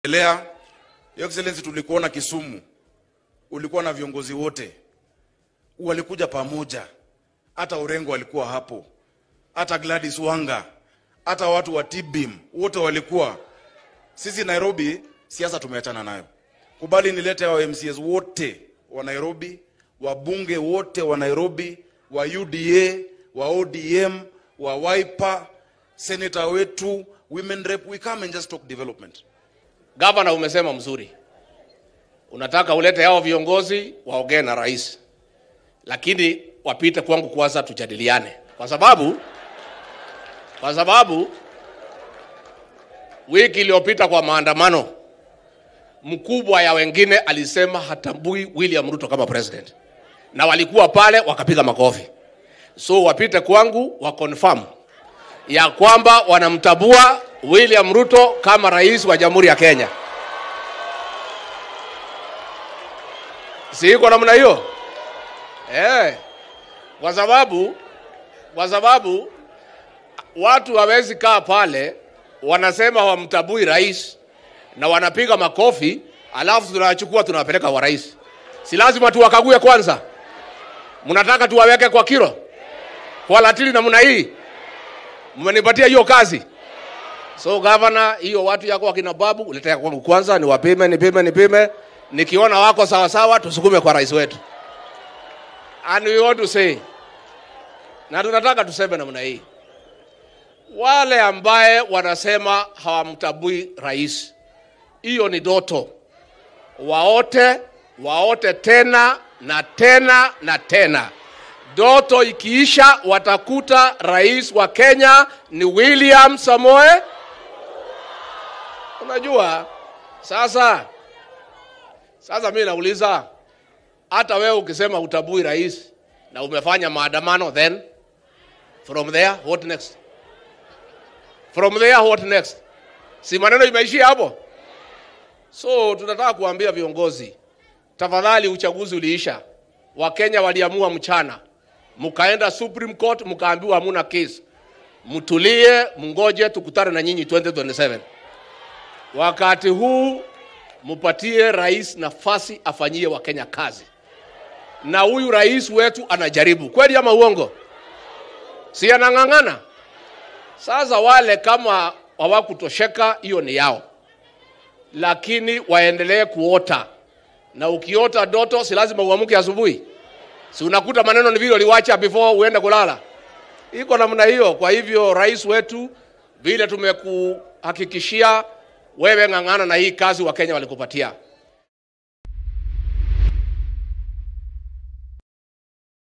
Elea, Your Excellency, tulikuona Kisumu, ulikuwa na viongozi wote, walikuja pamoja, hata Orengo walikuwa hapo, hata Gladys Wanga, hata watu wa TBIM wote walikuwa. Sisi Nairobi siasa tumeachana nayo, kubali nilete hao MCAs wote wa Nairobi, wabunge wote wa Nairobi, wa UDA, wa ODM, wa Wiper, senator wetu, women rep, we come and just talk development. Gavana, umesema mzuri, unataka ulete hao viongozi waongee na rais, lakini wapite kwangu kwanza, tujadiliane, kwa sababu kwa sababu wiki iliyopita kwa maandamano, mkubwa ya wengine alisema hatambui William Ruto kama president, na walikuwa pale wakapiga makofi. So wapite kwangu wa confirm ya kwamba wanamtabua William Ruto kama rais wa Jamhuri ya Kenya. Si iko namna hiyo? Eh. Kwa sababu kwa sababu watu hawezi kaa pale wanasema hawamtabui rais na wanapiga makofi alafu tunachukua tunawapeleka kwa rais. Si lazima tuwakague kwanza? Mnataka tuwaweke kwa kilo kwa latili namna hii? Mmenipatia hiyo kazi. So governor, hiyo watu yako wakina babu uletea kwangu kwanza, niwapime nipime nipime, nikiona wako sawa sawa, tusukume kwa rais wetu. And we want to say, na tunataka tuseme namna hii, wale ambaye wanasema hawamtabui rais, hiyo ni doto. Waote waote tena na tena na tena. Doto ikiisha, watakuta rais wa Kenya ni William Samoe. Unajua sasa, sasa mimi nauliza, hata wewe ukisema utabui rais na umefanya maandamano, then from there what next? From there what next? Si maneno imeishia hapo? So tunataka kuambia viongozi, tafadhali, uchaguzi uliisha, Wakenya waliamua mchana, mkaenda Supreme Court mkaambiwa hamuna case, mtulie, mngoje tukutane na nyinyi 2027. Wakati huu mupatie rais nafasi afanyie Wakenya kazi, na huyu rais wetu anajaribu kweli ama uongo? Si anang'ang'ana? Sasa wale kama hawakutosheka, hiyo ni yao, lakini waendelee kuota, na ukiota doto si lazima uamke asubuhi. Si unakuta maneno ni vile uliwacha before uende kulala, iko namna hiyo. Kwa hivyo rais wetu, vile tumekuhakikishia wewe, ng'ang'ana na hii kazi Wakenya walikupatia.